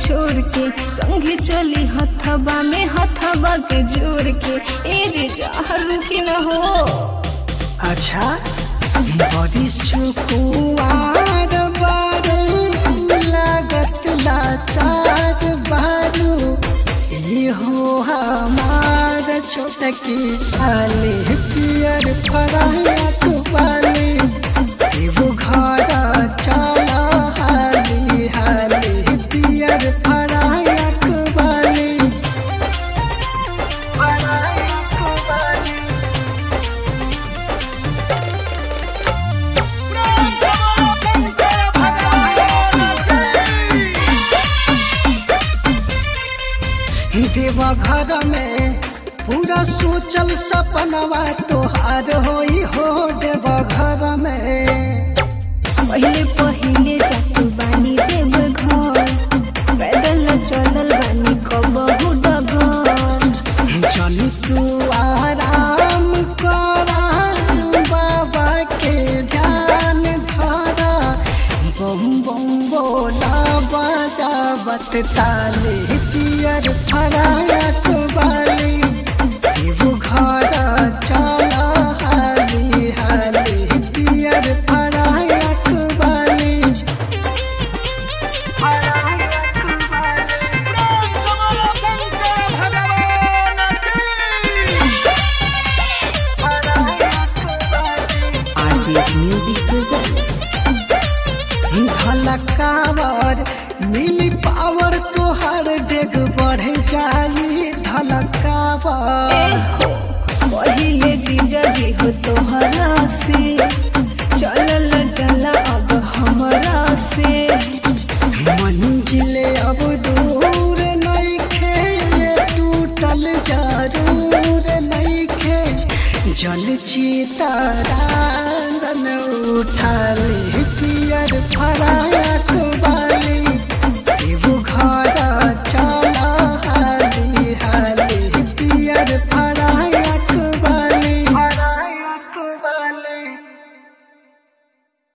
छोड़ के संगे चली हथबा में हथबा के जोड़ के ए जे जहर रुकी न हो अच्छा बड़ी सुकुआर बारू लागत लाचार बारू ई हो हमार छोटकी साली पियर फराक वाली एगो घर चल हाली हाली पियर फराक वाली फराक वाली देवा घर में पूरा सोचल सपनवा तोहार होई हो देवा घर में पहिले पहिले जातु बानी देव घर पैदल चलल बानी कबहु डगर चल तू आराम करा बाबा के ध्यान धरा बम बम बोला बजावत ताली पियर फराक वाली एगो घर चल हाली हाली पियर फराक वाली फराक वाली RCS Music presents धलकावर मिली पावर तोहर डेग बढ़े जाई धलकावर पहिले जीजा जी हो तोहरा से चलल चला अब हमरा से मंजिले अब दूर नइखे ये टूटल जरूर नइखे जल चितारांगन उठाली पियर फरा